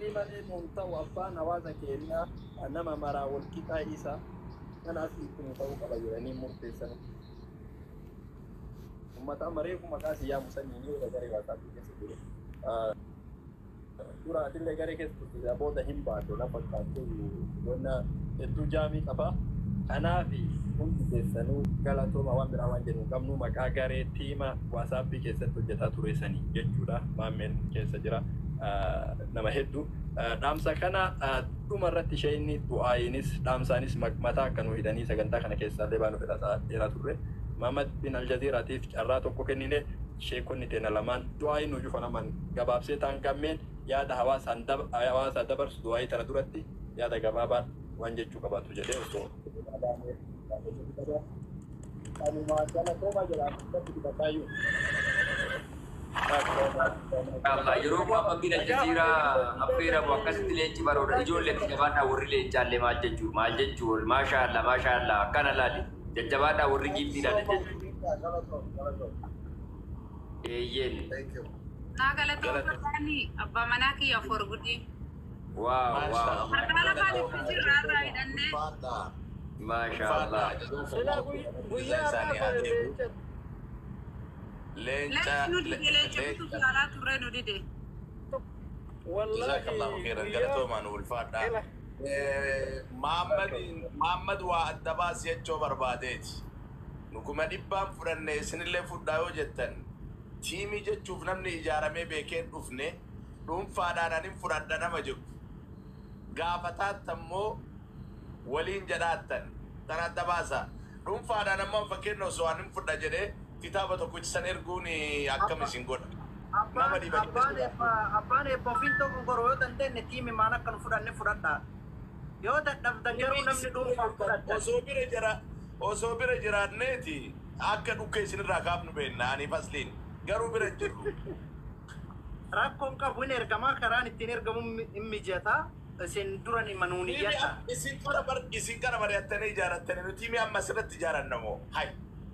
aqlii malee nuun ta'u abbaan hawaasa keenyaa nama maraa wal qixaa isa kanaaf kun ta'uu qaba jedhanii murteessan. Uummata amareefu maqaa siyyaa musanii yoo garee waasaatti keessa jiru. Dura adillee garee keessa turte booda hin baate lafa kaatee qonna hedduu jaamii qaba. Kanaaf hundi keessanuu galatooma waan biraa waan jennu qabnu maqaa garee tiima waasaappii keessatti hojjetaa tureessanii jechuudha. Maammeen keessa jira nama hedduu. Dhaamsa kana dhuma irratti isheen du'aayinis dhaamsaanis mataa akka nu hidhanii sagantaa kana keessaallee baanu fedhataa dheeraa turre. Maamad bin Aljaziiraatiif carraa tokko kennine sheekonni teena lamaan du'aayi nu jufanaman gabaabsee ta'an gammeen yaada hawaasaa dabarsu du'aayi tana duratti yaada gabaabaan waan jechuu qabaatu jedhee osoo. Allah yeroo amma bin Aljaziiraa affeeramu akkasitti leenci baroodha ijoollee jajjabaadhaa warri leencaallee maal jechuu maal jechuu maashaa Allah maashaa Allah akkana laali jajjabaadhaa warri giiftiidhaan jechuu. Eeyyeen. Naa galatoomfataani abbaa manaa kiyya afur guddi. Waaw waaw. Harkaa lafaan itti jirra irraa hidhannee. Maashaa Allah. Leenci nu dide leenci bitu yaalaa turre nu dide. Jazakallahu khairan galatoomaan ulfaadha. Maammad waa adda baas jechoo barbaadeeti. Nukuma dhibbaan fudhanne isinillee fudhaa yoo jettan tiimii jechuuf namni ijaaramee beekeen dhufne dhuunfaadhaan anin fudhadha nama jiru. Gaafataatti ammoo waliin jedhaattan tan adda baasa. Dhuunfaadhaan ammoo fakkeenya osoo anin fudha jedhee kitaaba tokkicha san erguun akkam isin godha. Nama dhiba Abbaan eebba ofiin tokko goroo yoo dandeenye tiimi maan akka nu fudhanne fudhadhaa. Yoo dadhabdan garuu namni dhuunfaan fudhadha. Osoo bira jira osoo bira jiraanneeti akka dhukkee isinirraa kaafnu beenna ani fasliin garuu bira hin jirru. Rakkoon qabu hin ergamaa karaan ittiin ergamu hin mijataa. Isin duran himanuun iyyadha. Isin kana bar isin kana mari'attanii ijaarattanii nuti tiimii amma asirratti ijaaranna moo hai.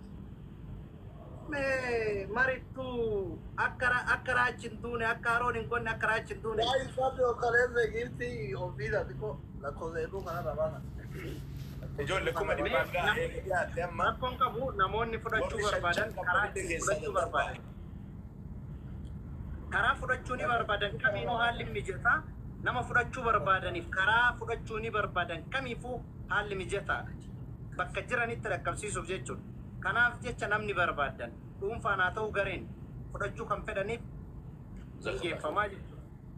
Marittuu akka akka raachi hin duune akka haroon hin qonne akka raachi hin duune. Ay, Fabio, Caleb, Girti, olvídate, co- la cosa de Luca, nada, van Ijoollee kuma dhibbaan gaa'ee dhiyaatte amma. Rakkoon qabu namoonni fudhachuu barbaadan karaa ittiin fudhachuu barbaadan. Karaa fudhachuu ni barbaadan kamiinuu haalli mijataa nama fudhachuu barbaadaniif karaa fudhachuu ni barbaadan kamiifuu haalli mijataa bakka jiranitti dhaqqabsiisuuf jechuudha. Kanaaf jecha namni barbaadan dhuunfaan haa ta'u gareen fudhachuu kan fedhaniif geeffamaa jechuudha.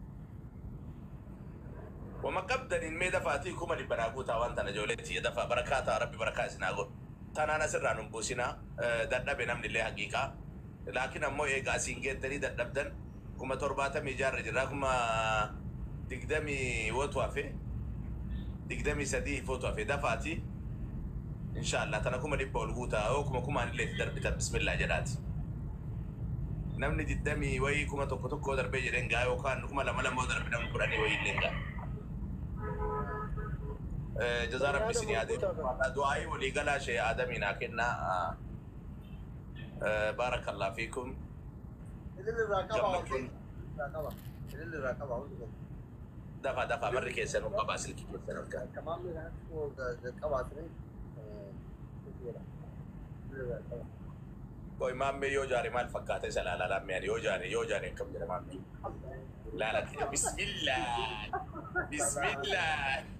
Wama qabdaniin mee dafaatii kuma dhibba naa guutaa waan tana ijoolleetti ya dafaa barakaa ta'a rabbi barakaa isinaa godhu. Tanaan asirraa nun buusinaa dadhabe namni illee haqiiqaa. Laakiin ammoo eegaa asiin geettanii dadhabdan kuma torbaatamii jaarra jirraa kuma digdamii wotu hafe digdamii sadii wotu hafe dafaatii. Inshaallah tana kuma dhibba ol guutaa yoo kuma kumaan illee itti darbitan bismillaa jedhaati. Namni digdamii wayii kuma tokko tokko darbee jedheen gaa yookaan kuma lama lama darbe namni kudhanii wayii illee gaa. جزا ربي سني آدم دعائي وليقلا شيء آدمي ناكنا بارك الله فيكم اللي راكبه جمعكم راكبه اللي راكبه دفع دفع مرة كيسة نبقى باسل كي كيسة نبقى كمان من هو راكبه سنين कोई माम में यो जा रहे माल फक्काते चला ला ला मैं यो जा रहे यो जा रहे कम जरा माम में ला ला बिस्मिल्लाह बिस्मिल्लाह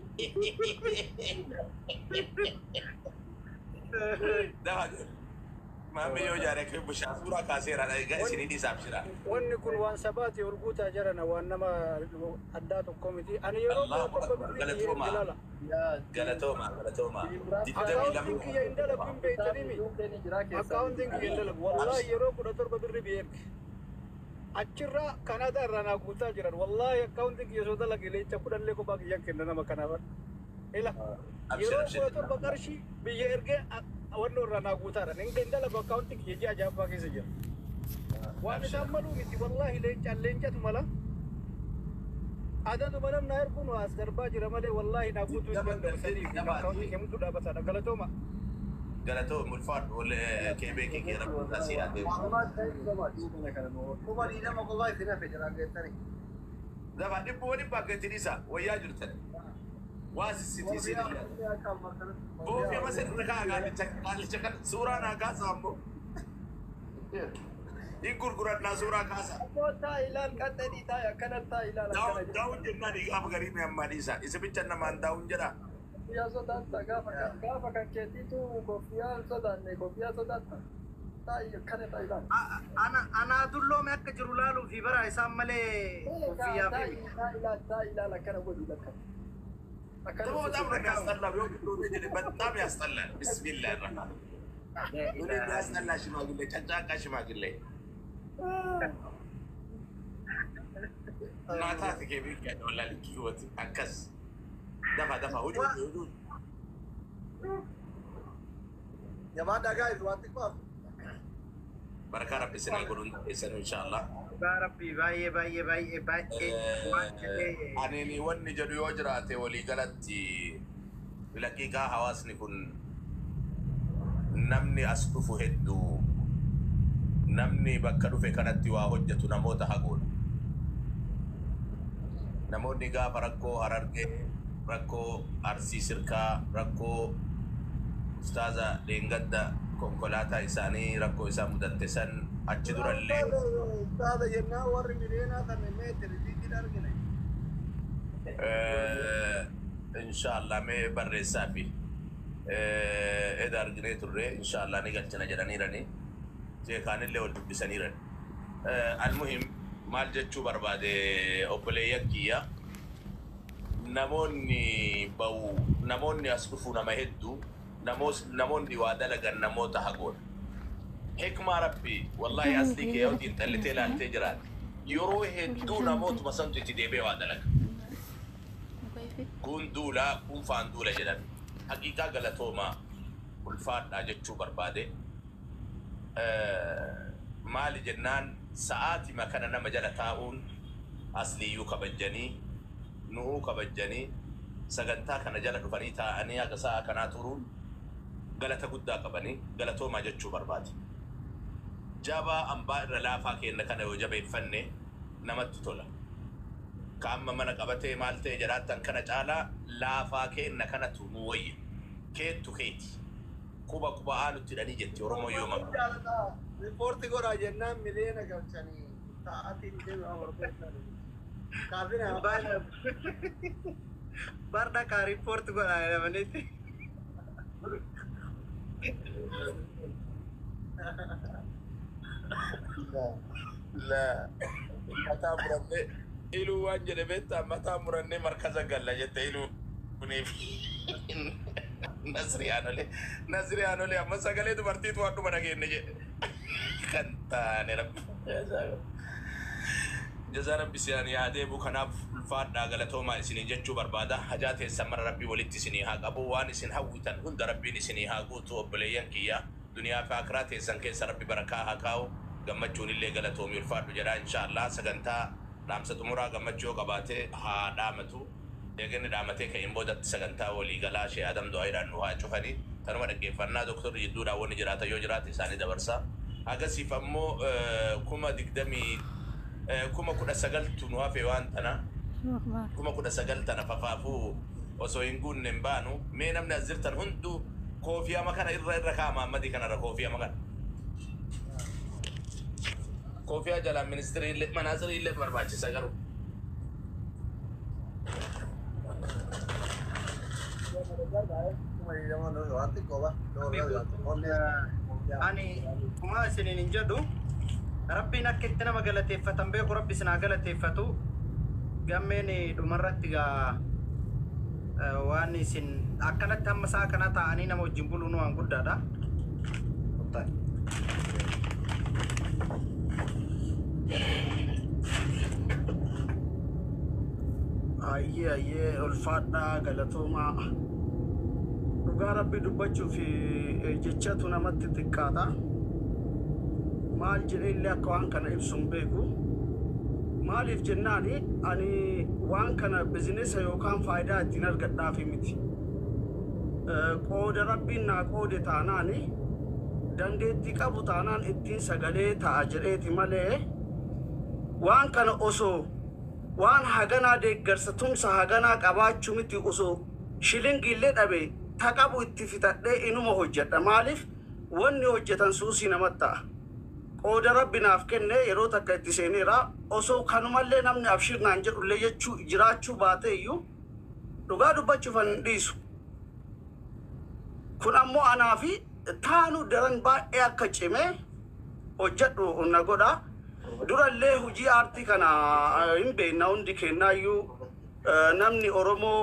दफा माम में यो जा रहे कि बुशासुरा कासे रहा है गए सिनी दी साहब शिरा Wanni kun waan sabaati ol guutaa jirana waan nama addaa tokko miti. Ani yeroo Allahu tokko Akbar. birrii Galatoomaa. ilala. galatoma galatoma digdamii Akkaawuntiin lama kiyya hin dalagu hin beektanii mi? Akkaawuntiin kiyya hin dalagu. Wallaahi yeroo kudha torba birrii biyyeerti. Achirraa Kanaadaa irraa naa guutaa jiran. Wallaahi akkaawuntiin kiyya soo dalage leenca kudhanlee kophaa kiyyan kenna nama kanaaf. Ila Abshir, yeroo abshir. kudha torba qarshii biyya ergee wannoo irraa naa guutaadha. Hin dalagu akkaawuntiin kiyya ji'a jaaffaa keessa jira. waan isaan maluu miti wallaahi leencaan leencatu mala adaduma namna erguun as darbaa jira malee wallaahi naa guutuu hin danda'u sadii fi akkaawuntii keemtu dhaabataadha galatooma galatoma ulfaadhu wal keebee kee kee rabbuu taasii adeemu معلومات زي ما كما دي لما والله سنه في جرا قلتني Dafa dhibbu wani bakka itti dhisa wayyaa jirtan. Waa sissitii siin illee. Boofii amma sirri kaa gaalicha gaalicha kan suuraa naa kaasa ammoo. Hin gurgurannaa suuraa kaasa. Taa ilaal qaxxanii taa akkana taa ilaal akkana Daawun daawun jennaan gaafa garii mi ammaa dhiisa. Isa bicha namaan daawun jedha. Koffiyaa sodaatta gaafa kan gaafa kan keetiitu koffiyaa hin sodaanne koffiyaa sodaatta. Taa akkana taa ilaal. Ana anaa dulloome akka jiru laaluu fi bara isaan malee koffiyyaa Taa fi taa ilaal taa ilaal akkana godhu lakka. ደግሞ በጣም ነው የሚያስጠላው። በጣም ያስጠላል። ቢስሚላህ ረህማን ምን የሚያስጠላ ሽማግሌ፣ ጨንጫቃ ሽማግሌ እናታት ከቤት ያደወላ ልክ ህይወት አከስ ደፋ ደፋ ሁዱ ሁዱ Jabaadhaa gaa'is waan xiqqoo hafu. በረካ ረቢ ስና ጎዱን ሰኑ ኢንሻአላ Yaa Rabbii baay'ee baay'ee baay'ee baay'ee waan jedhee አኔኒ ወን ጀዱ ዮ ጅራቴ ወሊ ገለቲ ለቂቃ ሐዋስኒ ኩን namni as dhufu hedduu namni bakka dhufe kanatti waa hojjetu namoota haguudha. Namoonni gaafa rakkoo harargee, rakkoo arsii sirkaa, rakkoo ustaaza dheengadda konkolaataa isaanii rakkoo isaa mudatte san achi durallee Taata jennaan warri miliyoonaa kan meetiri diitiin argine. inshaallah mee barreessaa fi eda arginee turre inshaallah ni galchina jedhaniirani jeekaanillee wal dubbisaniiran almuhim maal jechuu barbaade obboleeyyan kiyya namoonni ba'u namoonni as dhufu nama hedduu namoos- namoonni waa dalagan namoota hagoodha hikmaa rabbi wallahi aslii kee yoo xiinxallitee ilaaltee jiraate yeroo hedduu namootuma santu itti deebi'ee waa dalaga kun duulaa kun faan duula jedhan haqiiqaa galatoomaa ulfaadhaa jechuu barbaade maali jennaan sa'aatima kana nama jala taa'uun asliyyuu kabajjanii nuhuu kabajjanii sagantaa kana jala dhufanii taa'anii haga sa'a kanaa turuun galata guddaa qabanii galatoomaa jechuu barbaade jabaa ambaa irra laafaa kenna kana yoo jabeeffanne namatti tola ka amma mana qabatee maal ta'e jiraattan kana caalaa laafaa kenna kanatu nu wayya keettu keeti quba quba aanutti hidhanii jetti oromoo yooma Riippoorti godhaa jennaan miliyoona galchanii taa'atiin deebi'aa barbaadanii. Kaafina barda kaa riippoorti godhaa jedhamanitti. la mataa murannee iluu waan jedhe beektaa mataa murannee markaza galla jette iluu kuniif nasriyaanolee nasriyaanolee amma sagalee dubartiitu waan dhuma dhageenne jedhe kan taane rabbi jazaa rabbi siyan yaadeebu kanaaf ulfaadhaa galatoomaa isinii jechuu barbaada hajaa teessan mara rabbii walitti isinii haa qabu waan isin hawwitan hunda rabbiin isinii haa guutu obboleeyyan kiyya duniyaa fi akiraa teessan keessa rabbi barakaa haa kaa'u gammachuun illee galatoomii ulfaadhu jedha inshaallah sagantaa dhaamsa xumuraa gammachuu yoo qabaate haa dhaamatu eeganni dhaamatee ka'in boodatti sagantaa walii galaa shee adam du'aayiidhaan nu haa cufanii tanuma dhaggeeffannaa doktorri jidduudhaan wanni jiraata yoo jiraate isaanii dabarsa agasiif ammoo kuma digdamii kuma kudha sagaltu nu hafe waan tana kuma kudha sagal tana fafaafuu osoo hin guunne hin baanu mee namni as jirtan hunduu koofiyama kana irra irra kaa maammadii kanarra koofiyama kana koofiyaa jalaan ministirii illee manaazirii illee barbaachisa garuu waan xiqqoo ba. Ani kuma isiniin hin jedhu rabbiin akka itti nama galateeffatan beeku rabbi isin haa galateeffatu gammeen dhumarratti gaa waan isin akkanatti hamma isaa kana taa'anii nama wajjin buluun waan guddaadha. Ayyee ayyee ulfaadhaa galatoomaa. dhugaa rabbii dubbachuuf jechatu namatti xiqqaata maal jedhee illee akka waan kana ibsu hin beeku maaliif jennaani ani waan kana bizinesa yookaan faayidaa ittiin argadhaafi miti qooda rabbiin naa qoode taanaani dandeettii qabu taanaan ittiin sagalee ta'a jedheeti malee waan kana osoo waan haganaa deeggarsa tumsa haganaa qabaachuu miti osoo shilingillee dhabe ta qabu itti fitadhee inuma hojjedha maaliif wanni hojjetan suusii namatti ta'a qooda rabbi naaf kenne yeroo takka itti seeneera osoo kanumallee namni abshir naan jedhullee jechuu jiraachuu baate iyyuu dhugaa dubbachuuf an hin dhiisu kun ammoo anaa fi taanu daran baay'ee akka cimee hojjedhu na godha durallee hujii aartii kana eh, hin beekna hundi kennaayyuu eh, namni oromoo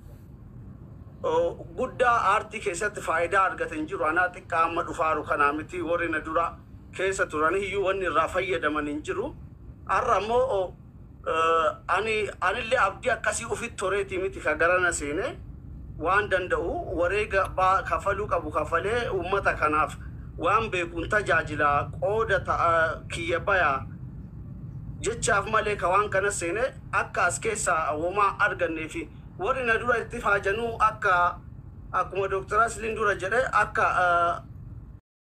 oh, guddaa aartii keessatti faayidaa argate hin jiru anaa xiqqaa amma dhufaaru kanaa miti warri na dura keessa turan iyyuu wanni irraa fayyadaman hin jiru har'a ammoo oh, eh, ani anillee abdii akkasii ufit toreetii miti ka garana seene waan danda'u wareega baa- kafaluu qabu kafalee uummata kanaaf waan beekuun tajaajila qooda ta'a kiyya bayaa jechaaf malee ka waan kana seene akka as keessaa womaa argannee fi warri na dura itti faajanuu akka akkuma dooktar Asliin dura jedhe akka eh,